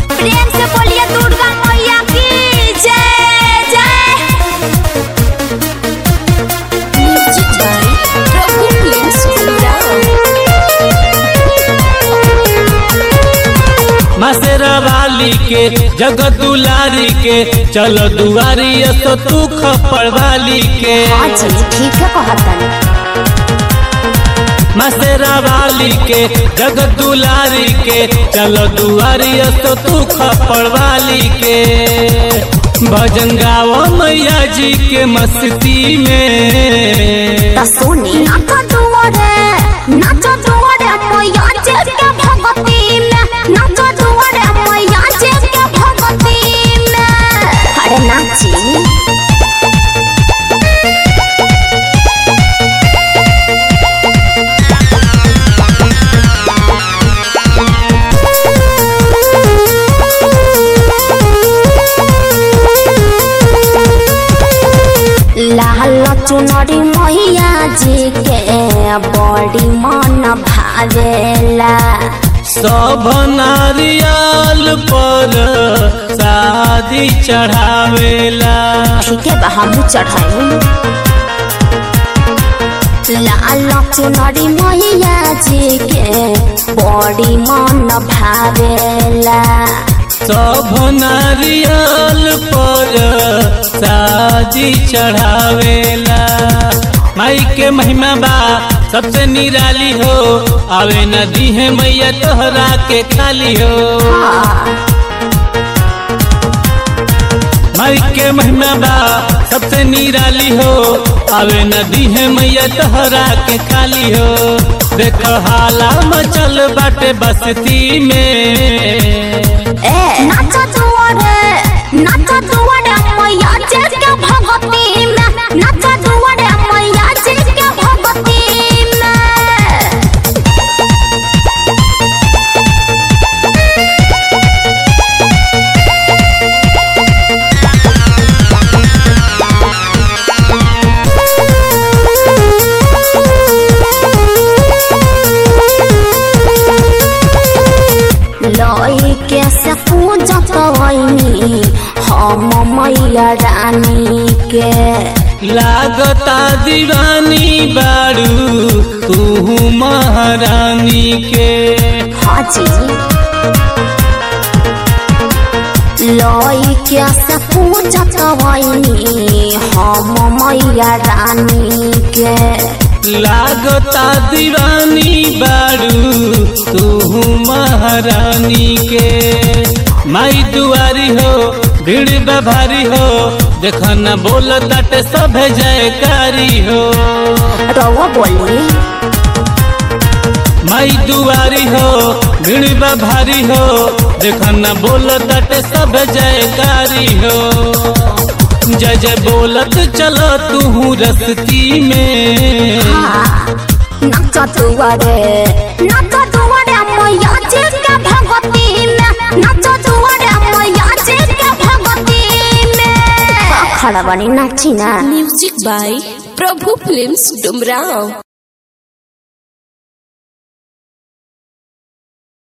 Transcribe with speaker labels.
Speaker 1: प्रेम से बोलिए दुर्गा मैया की जय जय म्यूजिक बाय प्रभु प्रेम
Speaker 2: मसेरा वाली के जगत दुलारी के चल दुआरी तो तू खपड़ वाली के
Speaker 1: हाँ जी ठीक है कहतन
Speaker 2: मसेरा वाली के जगत दुलारी के चल दुआरी तो तू खपड़ वाली के भजन गाओ मैया जी के मस्ती में
Speaker 1: त सुनी नाचा दुआरे नाचा दुआरे मैया जे के भगती में नाचा दुआरे मैया जे के भगती में अरे नाची लाल चुनरी मैया जी के बड़ी मन भावेला
Speaker 2: सब नारियल पर शादी चढ़ावेला
Speaker 1: ठीक है बा हमू चढ़ाई लाल चुनरी मैया जी के बड़ी मन भावेला
Speaker 2: सब नारियल पर शादी चढ़ावेला माई के महिमा बा सबसे निराली हो आवे नदी है मैया तोहरा के खाली हो माई के महिमा बा सबसे निराली हो आवे नदी है मैया तोहरा के खाली हो देख हाला मचल बाटे बस्ती में
Speaker 1: ए नाचा दुआरे नाचा दुआरे मैया जी के भगती में नाचा दुआरे मैया जी के भगती में लई के से पूजा कवनी हम मैया रानी के
Speaker 2: लागता दीवानी बारू तू महारानी के
Speaker 1: हाजी लई के से पूजा कवनी हम मैया रानी के
Speaker 2: लागता दीवानी बारू तू महारानी के माई दुआरी हो भीड़ बा भारी हो देख न बोल तट सब जयकारी हो
Speaker 1: रवा बोली
Speaker 2: माई दुआरी हो भीड़ बा भारी हो देख न बोल तट सब जयकारी हो जय जय बोलत चलो तू रस्ती में
Speaker 1: नाचा दुआरे नाचा दुआरे मैया जी के भगती में नाचा दुआरे मैया जी के भगती में खड़ा बनी नाची ना
Speaker 3: music by Prabhu films Dumraon